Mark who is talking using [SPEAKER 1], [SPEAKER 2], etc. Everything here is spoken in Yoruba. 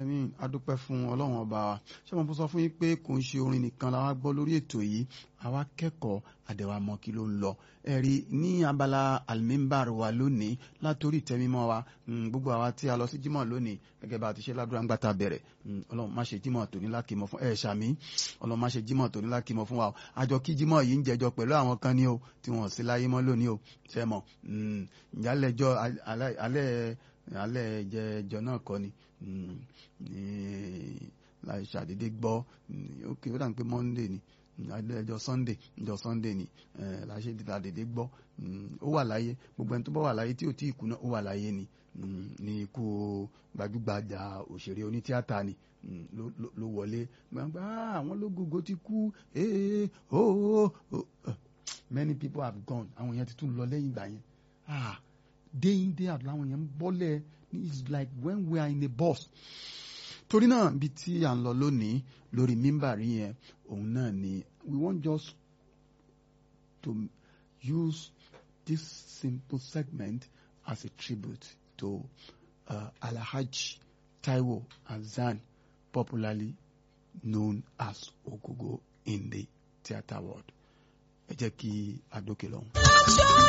[SPEAKER 1] ní adúpẹ́ fún ọlọ́run ọba wa ṣé mo sọ fún yín pé kò ń ṣe orin nìkan la wá gbọ́ lórí ètò yìí àwa kẹ́kọ̀ọ́ àdẹ̀wà mọ́ kí ló ń lọ ẹ̀rí ní abala alimimbar wa lónìí látòrí ìtẹ́mímọ́ wa gbogbo àwa tí a lọ sí jímọ̀ lónìí gẹ́gẹ́ bá a ti ṣe ládùúrà ńgbà tá a bẹ̀rẹ̀ ọlọ́run má ṣe jímọ̀ tòní lákìmọ̀ fún ẹ̀ ṣàmì ọlọ́run má ṣe jímọ̀ tòní lákìmọ̀ fún wa o àjọ kí jímọ̀ yìí ń jẹjọ pẹ̀lú àwọn kan ní o tí wọ́n sí láyé mọ́ lónìí o ṣe mọ̀ ìyálẹ̀jọ́ alẹ́ alẹ́ ìjẹjọ náà kọ́ ni láì ṣàdédé gbọ́ ókè ó dàn pé monday ni ẹjọ́ sunday ẹjọ́ sunday ni láṣẹ dídá dédé gbọ́ ó wà láyé gbogbo ẹni tó bá wà láyé tí ò tí ì kú náà ó wà láyé ni ní ikú gbajúgbajà òṣèré onítíátà ni ló wọlé gbàgbà àwọn ológogo ti kú ee ooo many people have gone àwọn yẹn ti tún lọ lẹ́yìn ìgbà yẹn ah day in day out láwọn yẹn ń bọ́lẹ̀ it's like when we are in a bus torí náà bí tí à ń lọ lónìí lórí mímbàrí yẹn òun náà ni we want just to use this simple segment as a tribute to uh, Alhaji Taiwo Hassan popularly known as Ogogo in the theatre world ẹ jẹ́ kí a dókè lọ́hùn.